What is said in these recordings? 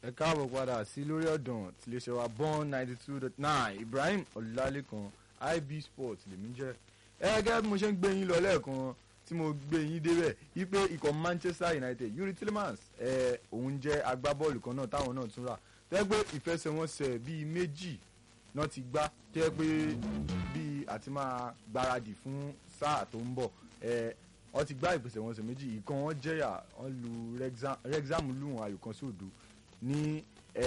ẹ káàbọ̀ padà sí lórí ọ̀dàn tí lè ṣe wa born ninety two dot nine ibrahim ọ̀làlẹ́kan ib sports lèmi jẹ́ ẹ gẹ́gẹ́ bí mo ṣe ń gbé yín lọ lẹ́ẹ̀kan tí mo gbé yín débẹ̀ wípé ikọ̀ manchester united yuri tillemans ẹ òun jẹ́ agbábọ́ọ̀lù kan náà táwọn náà tún rà tó yẹ pé ìfẹsẹ̀wọnsẹ̀ bíi méjì náà ti gbá tó yẹ pé bíi àti máa gbáradì fún sáà tó ń bọ̀ ẹ wọ́n ti gbá ìfẹsẹ̀wọnsẹ̀ méjì ìkan wọn jẹ́yà wọ́n lu rexham lù wọn ayò kan sódò ní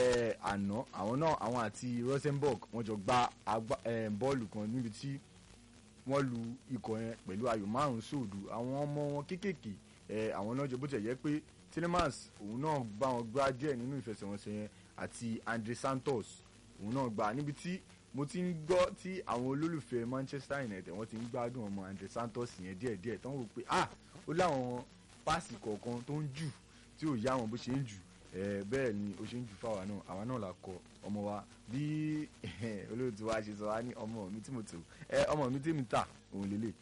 àná àwọn náà àwọn àti rosenborg wọ́n jọ gba bọ́ọ̀lù kan níbi tí wọ́n lu ikọ̀ yẹn pẹ̀lú ayò márùn-ún sóòdù àwọn ọmọ wọn kéékèèké àwọn náà jọ bó tẹ̀ yẹ pé tillemans òun náà bá wọn gbá díẹ̀ nínú ìfẹsẹ̀wọnsẹ̀ yẹn àti andre santos òun náà gbà níbi tí mo ti ń gbọ́ tí àwọn olólùfẹ́ manchester united wọ́n ti ń gbádùn ọmọ andre santos yẹn díẹ̀díẹ̀ tó ń wò pé ah ó láwọn páàsì kọ̀ọ̀kan tó ń jù tí ò yá wọn bó ṣe ń jù bẹ́ẹ̀ ni ó ṣe ń jù fáwa náà àwa náà la kọ ọmọ wa bí olóòtú wa ṣe sọ wá ní ọmọ mi tí mo tò ọmọ mi tí mi tà òun lélẹ̀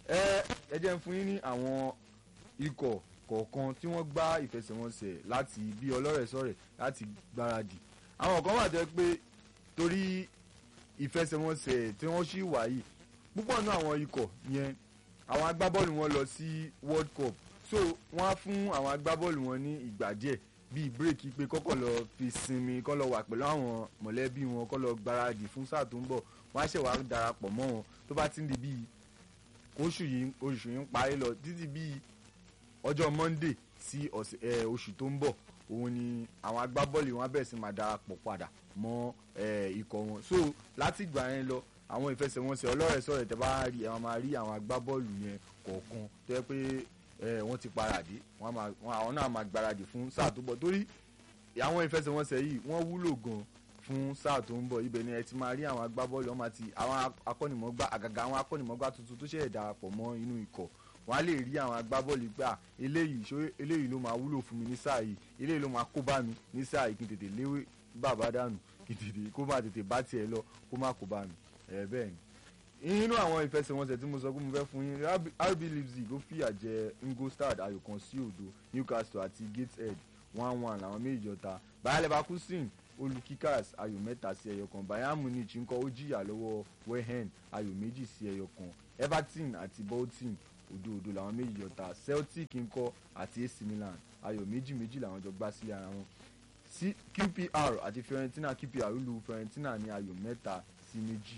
ẹ jẹ́ ń fún yín ní àwọn ikọ̀ kọ̀ọ̀kan tí wọ́n gbá ìfẹsẹ̀wọnsẹ̀ láti bí ọlọ́rẹ̀ẹ́sọ̀rẹ̀ láti gbáradì àwọn kan wà tẹ́ pé torí ìfẹsẹ̀wọnsẹ̀ tí wọ́n ṣì wà yìí púpọ̀ náà àwọn ikọ̀ yẹn àwọn agbábọ́ọ̀lù wọn lọ sí world cup so wọ́n á fún àwọn agbábọ́ọ̀lù wọn ní ìgbà díẹ̀ bíi bírèkì pé kọ́kọ́ lọ fi sinmi kọ́ lọ wà pẹ̀lú àwọn mọ̀lẹ́bí wọn kọ́ lọ gbáradì fún sáà tó ń bọ̀ wọ́n á ṣẹ̀ wá darapọ̀ mọ́ wọn tó bá ti ń di bíi oṣù yìí oṣù yìí ń parí lọ títí bíi ọjọ́ monday sí oṣù tó ń bọ̀ òun ni àwọn agbábọ́ọ̀lù wọn á bẹ̀rẹ̀ sí máa darapọ̀ padà mọ́ ikọ̀ wọn so láti ìgbà yẹn lọ àwọn ìfẹsẹ̀wọnsẹ̀ ọlọ́rẹ̀ẹ́sọ̀rẹ̀ tẹ́ bá rí àwọn máa rí àwọn agbábọ́ọ̀lù yẹn kọ̀ọ̀kan tó yẹ pé wọ́n ti paradì àwọn náà máa gbáradì fún sáà tó bọ̀ torí àwọn ìfẹsẹ̀wọnsẹ̀ yìí wọ́n wúlò gan fún sáà tó ń bọ̀ ibẹ̀ ni ẹ ti máa rí àwọn agbábọ́ọ̀lù wọn àti àwọn akọ́nìmọ̀gbá àgàgà àwọn akọ́nìmọ̀gbá tuntun tó ṣẹ̀ darapọ̀ mọ́ inú ikọ̀ wọ́n á lè rí àwọn agbábọ́ọ̀lù gbà eléyìí ṣó eléyìí ló máa wúlò fún mi ní sáà yìí eléyìí ló máa kó bá mi ní sáà yìí kí n tètè léwé bàbá dànù kí n tètè kó má tètè bá tiẹ̀ lọ kó má kó bá mi ẹ̀ bẹ́ẹ̀ ni nínú àwọn ìfẹsẹ̀wọnsẹ̀ tí mo sọ pé mo fẹ́ fún yín rb leipzig ó fìyà jẹ ingolstadt ayò kan sí òdo newcastle àti gateshead one one làwọn méjì jọta bayer leverkusen olú kickers ayò mẹ́ta sí ẹyọ kan bayern munich ńkọ́ ó jìyà lọ́wọ́ wehen ayò méjì sí ẹyọ kan everton àti bolton òdo òdo làwọn méjì jọta celtic ńkọ́ àti ac milan ayò méjì méjì làwọn jọ gbá sílẹ̀ ara wọn sí qpr àti fiorentina qpr lu fiorentina ní ayò mẹ́ta sí méjì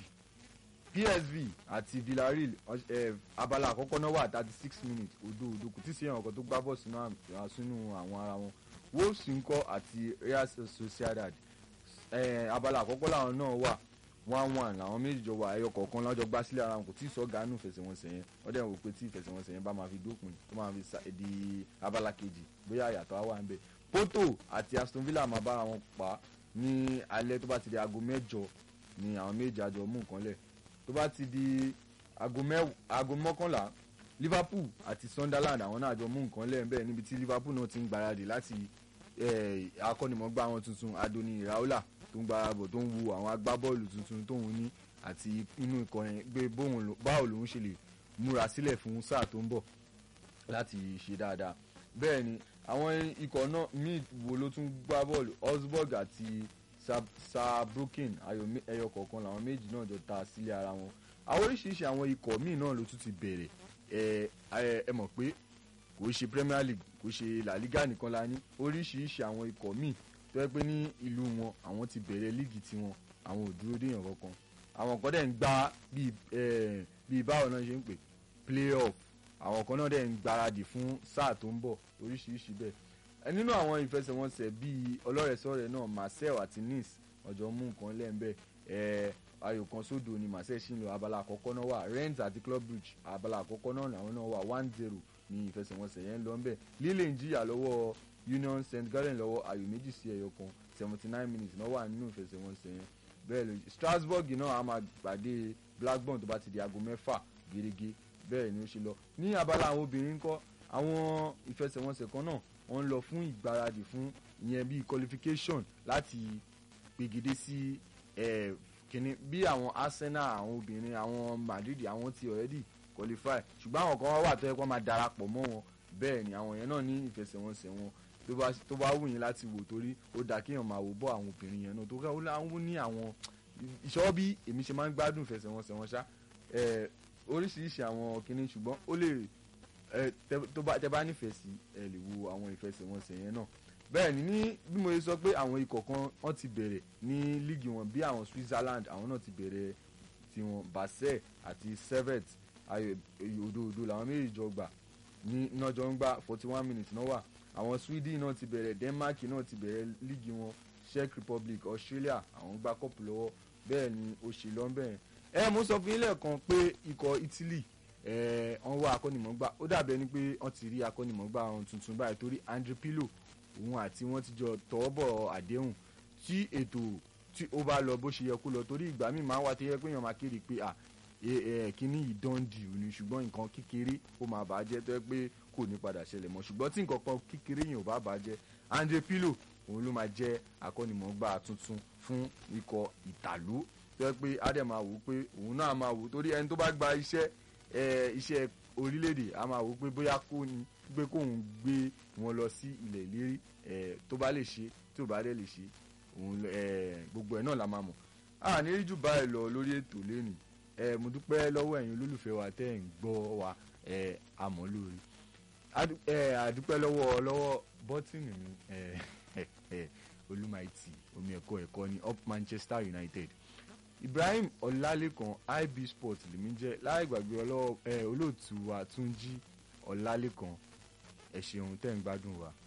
psv àti villarreal eh, abala àkọ́kọ́ náà wà thirty six minutes odo odo kò tí ì sí ẹ̀wọ̀n kan tó gbá bọ̀ sínú àwọn ara wọn wolves ńkọ́ àti real sociedad eh, abala àkọ́kọ́ làwọn náà wà one one làwọn méjì jọ wà ẹyọ kọ̀ọ̀kan lọ́jọ́ gbá sílẹ̀ ara wọn kò tí ì sọ gánú ìfẹsẹ̀wọnsẹ̀ yẹn wọ́n dẹ̀ wò pé tí ìfẹsẹ̀wọnsẹ̀ yẹn bá máa fi dópin tó máa fi di abala kejì bóyá àyàtọ̀ á wà ń bẹ̀ porto àti aston villa máa bára wọn pa ní alẹ́ tó bá ti di aago mẹ́jọ ni àwọn méjì àjọ mú nǹkan lẹ̀ tó bá ti di aago mọ́kànlá liverpool àti sunderland àwọn náà jọ mú nǹkan lẹ́yìn bẹ́ẹ̀ níbi tí liverpool náà ti ń gbáradì láti akọ́nimọ̀gbá àwọn tuntun adoni iraola tó ń gbáradì tó ń wu àwọn agbábọ́ọ̀lù tuntun tóun ní àti inú ikọ̀ yẹn gbé báwo lòun ṣe lè múra sílẹ̀ fún sáà tó ń bọ̀ láti ṣe dáadáa bẹ́ẹ̀ ni àwọn ikọ̀ náà míì wo ló tún gbá bọ́ọ̀lù osborg àti sabrokin ẹyọ kọ̀ọ̀kan làwọn méjì náà jọ ta sílé ara wọn àwọn oríṣiríṣi àwọn ikọ̀ míì náà ló tún ti bẹ̀rẹ̀ ẹ ẹ mọ̀ pé kò ṣe premier league kò ṣe la liga nìkan la ní oríṣiríṣi àwọn ikọ̀ míì tó yẹ pé ní ìlú wọn àwọn ti bẹ̀rẹ̀ líìgì tiwọn àwọn ò dúró déyàn kankan àwọn kan dẹ̀ ń gbá bíi báwo náà ṣe ń pè play off àwọn kan náà dẹ̀ ń gbáradì fún sáà tó ń bọ̀ oríṣiríṣi bẹ́ẹ̀ nínú àwọn ìfẹsẹ̀wọnsẹ̀ bíi ọlọ́rẹ̀sọ̀rẹ̀ náà marcel àti nice ọjọ́ mú nǹkan lẹ́ńbẹ́ ẹ̀ ayò kan sódò ni marcel ṣì ń lọ abala àkọ́kọ́ náà wà rennes àti club bridge abala àkọ́kọ́ náà làwọn náà wà one zero ní ìfẹsẹ̀wọnsẹ̀ yẹn ń lọ ńbẹ̀ lille ń jìyà lọ́wọ́ union st gallen lọ́wọ́ ayò méjì sí ẹyọ kan seventy nine minutes náà wà nínú ìfẹsẹ̀wọnsẹ̀ yẹn bẹ́ẹ̀ ló strasbourg náà a máa gbàdé blackburn tó bá ti di aago mẹ́fà gẹ́gẹ́ bẹ́ẹ̀ ni ó ṣe lọ ní abala àwọn obìnrin ńkọ́ àwọn ìfẹsẹ̀wọnsẹ̀ kan náà wọ́n ń lọ fún ìgbáradì fún ìyẹn bíi qualification láti pegedé sí kínní bí àwọn arsenal àwọn obìnrin àwọn madrid àwọn ti already qualify ṣùgbọ́n àwọn kan wà tó yẹ kó máa darapọ̀ mọ́ wọn bẹ́ẹ̀ ni àwọn yẹn náà ní ìfẹsẹ̀wọnsẹ̀ wọn tó bá tó bá wù yín láti wò torí ó dà kéèyàn máa wò bọ́ àwọn obìnrin yẹn náà tó ká ó láwọn ní àwọn ìṣọ́ bí èmi ṣe máa ń gbádùn ìfẹsẹ̀wọnsẹ̀ wọn ṣá ẹ, oríṣiríṣi àwọn kinní ṣùgbọ́n ó lè ẹ, tẹ- tó bá tẹ bá nífẹ̀ẹ́ sí ẹ lè wo àwọn ìfẹsẹ̀wọnsẹ̀ yẹn náà bẹ́ẹ̀ ni ní bí mo ṣe sọ pé àwọn ikọ̀ kan wọ́n ti bẹ̀rẹ̀ ní líìgì wọn bí àwọn Switzerland àwọn náà ti bẹ̀rẹ̀ tiwọn Basel àti Servette ayò òdòdó làwọn méjì jọ gbà ní iná jọ ń gbà forty one minutes náà wà àwọn Sweden náà ti bẹ̀rẹ̀ Denmark náà ti bẹ̀rẹ̀ líìgì wọn Czech Republic Australia àwọn gbá kọ́pù lọ́wọ́ bẹ́ẹ̀ ni òṣèlú ọ̀nbẹ̀rẹ̀ ẹ mo sọ fún yín lẹ́ẹ̀kan pé ikọ̀ Italy ẹ wọ́n wá akọ́nimọ̀ọ́gbà ó dàbí ẹni pé wọ́n ti rí akọ́nimọ̀ọ́gbà wọn tuntun báyìí torí Andre Pirlo òun àti wọ́n ti jọ tọwọ́ bọ̀ àdéhùn tí ètò tí ó bá lọ bó ṣe yẹ kó lọ torí ìgbà míì máa wá tó yẹ pé èèyàn máa kéde pé à ẹ ẹ kíní yìí dán di òní ṣùgbọ́n nǹkan kékeré ó máa bàjẹ́ tó yẹ pé kò ní padà ṣẹlẹ̀ mọ́ ṣùgbọ́n tí nǹkan kan kékeré yẹn ò bá bàjẹ́ Andre Pirlo òun ló máa jẹ́ akọ́nimọ̀ọ́gbà tuntun fún ikọ̀ ìtàló tó yẹ pé á dẹ̀ máa wò ó pé òun náà máa wò ó torí ẹni tó bá gba iṣẹ́ ẹ iṣẹ́ orílẹ̀-èdè á máa wò ó pé bóyá kó ni pé kóun gbé wọn lọ sí ilẹ̀ ìlérí ẹ tó bá lè ṣe tí ò bá dẹ̀ lè ṣe òun ẹ gbogbo ẹ̀ náà la máa mọ̀ a ní rí jù báyìí lọ lórí ètò lẹ́nìí ẹ mo dúpẹ́ lọ́wọ́ ẹ̀yin olólùfẹ́ wa tẹ́ ẹ̀ ń gbọ́ wa ẹ àmọ́ lórí Adu- ẹ àdúpẹ́ lọ́wọ́ lọ́wọ́ bọ́tìnì mi ẹ ẹ olúmaìtì omi ẹ̀kọ́ ẹ̀kọ́ ní up Manchester United Ibrahim Ọlálékan IB Sport lèmi jẹ́ láì gbàgbé ọlọ́wọ́ ẹ olóòtú wa Túnjí Ọlálékan ẹ ṣeun tẹ́ ń gbádùn wa.